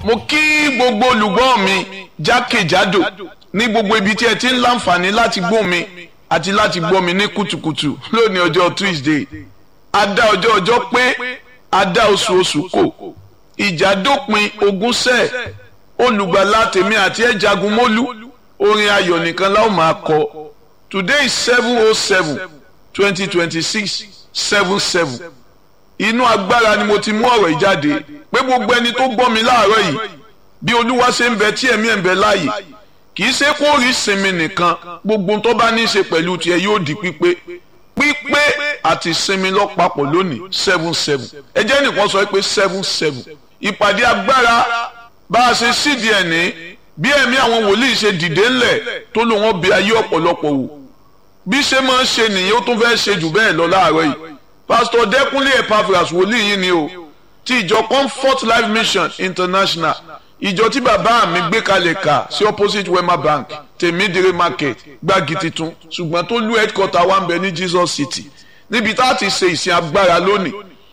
mo kí gbogbo olùgbọ́ mi jákèjádò ní gbogbo ibi tí ẹ ti ń láǹfààní láti gbọ́ mi àti láti gbọ́ mi ní kùtùkùtù lónìí ọjọ́ Tuesday adá ọjọ́ ọjọ́ pé adá oṣù oṣù kò ìjà dópin ogún sẹ́ẹ̀ olùgbàlà tèmi àti ẹ̀ jagun mólú orin ayọ̀ nìkan la ó máa kọ today is seven oh seven twenty twenty six seven seven inú agbára ni mo ti mú ọ̀rọ̀ ìjáde pé gbogbo ẹni tó gbọ́ mi láàárọ̀ yìí bí olúwa ṣe ń bẹ tí ẹ̀mí ẹ̀ ń bẹ láàyè kì í ṣe kó rí sinmi nìkan gbogbo tó bá ní í ṣe pẹ̀lú tiẹ̀ yóò di pípé pípé àti sinmi lọ́pàpọ̀ lónìí seven seven ẹ jẹ́ nìkan sọ pé seven seven ìpàdé agbára bá a ṣe sídìí ẹ̀ ní bí ẹ̀mí àwọn wòlíì ṣe dìde ńlẹ̀ tó lò wọ́n bí ayé ọ̀pọ̀lọpọ̀ wò bí ṣe máa ń ṣe nìyẹn ó tún fẹ́ ṣe jù bẹ́ẹ̀ lọ láàárọ̀ yìí pásítọ̀ dẹ́kunlé epaphras wòlíì yìí ni o ti ìjọ comfort life mission international ìjọ tí bàbá mi gbé kalẹ̀ kà sí opposite wema bank tèmídìrí market gbági titun ṣùgbọ́n tó lú headquarter wa ń bẹ ní jesus city níbi tá a ti ṣe ìsìn agbára lónìí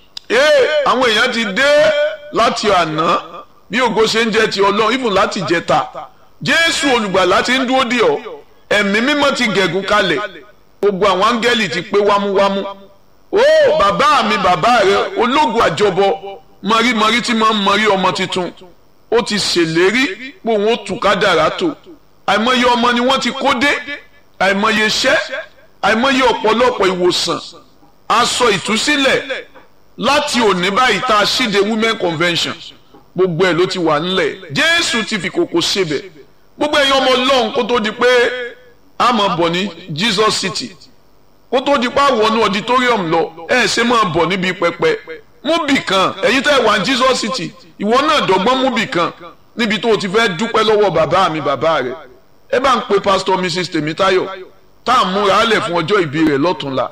ee àwọn èèyàn ti dé láti àná bí ògo ṣe ń jẹ ti ọlọ́run even láti jẹta jésù olùgbàlà ti ń dúró dè ọ́ ẹ̀mí mímọ́ ti gẹ̀gùn kalẹ̀ gbogbo àwọn áńgẹ́lì ti pé wámúwámú ó bàbá mi bàbá rẹ ológun àjọbọ mọ̀rímọ̀rí tí máa ń mọ̀rí ọmọ tuntun ó ti ṣèlérí pé òun ó tù kádàrá tó àìmọye ọmọ ni wọ́n ti kó dé àìmọye iṣẹ́ àìmọye ọ̀pọ̀lọpọ̀ ìwòsàn aṣọ ìtúsílẹ̀ láti òní báyìí tá a ṣíde women convention gbogbo ẹ̀ ló ti wà nílẹ̀ jésù ti fi kòkò ṣebẹ̀ gbogbo ẹ̀yin ọmọ ọlọ́run kó tó di pé a máa bọ̀ ní jesus city kó tó di pa wọnú auditorium lọ ẹ ṣe máa bọ̀ níbi pẹpẹ múbì kan ẹ̀yin tẹ́ wà ní Jesus City ìwọ náà dọ́gbọ́n múbì kan níbi tó o ti fẹ́ dúpẹ́ lọ́wọ́ bàbá mi bàbá rẹ̀ ẹ bá ń pe pastor mrs Tèmítáyọ̀ tá à ń múra á lẹ̀ fún ọjọ́ ìbí rẹ̀ lọ́túnla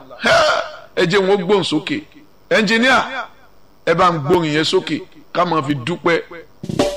ẹ jẹ́ wọn gbóhùn sókè ẹnjìníà ẹ bá ń gbóhùn yẹn sókè ká máa fi dúpẹ́.